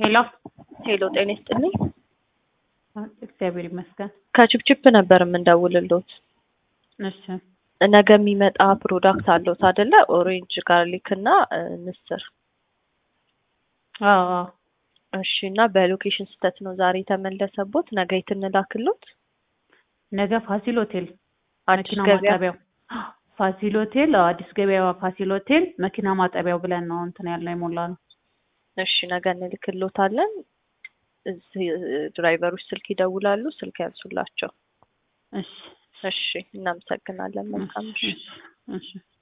ሄሎ ሄሎ ጤና ይስጥልኝ። እግዚአብሔር ይመስገን። ከችፕችፕ ነበር የምንደውልሎት። እሺ ነገ የሚመጣ ፕሮዳክት አለዎት አይደለ? ኦሬንጅ ጋርሊክ እና እ, ምስር። አዎ አዎ። እሺ እና በሎኬሽን ስህተት ነው ዛሬ የተመለሰቦት። ነገ የት እንላክሎት? ነገ ፋሲል ሆቴል አዲስ መኪና ገበያ። ማጠቢያው ፋሲል ሆቴል አዎ፣ አዲስ ገበያ ፋሲል ሆቴል መኪና ማጠቢያው ብለን ነው እንትን ያልነው የሞላ ነው። እሺ ነገ እንልክሎታለን። እዚህ እ, ድራይቨሮች ስልክ ይደውላሉ። ስልክ ያንሱላቸው። እሺ እሺ እናመሰግናለን። መልካም እሺ ምሽት። እሺ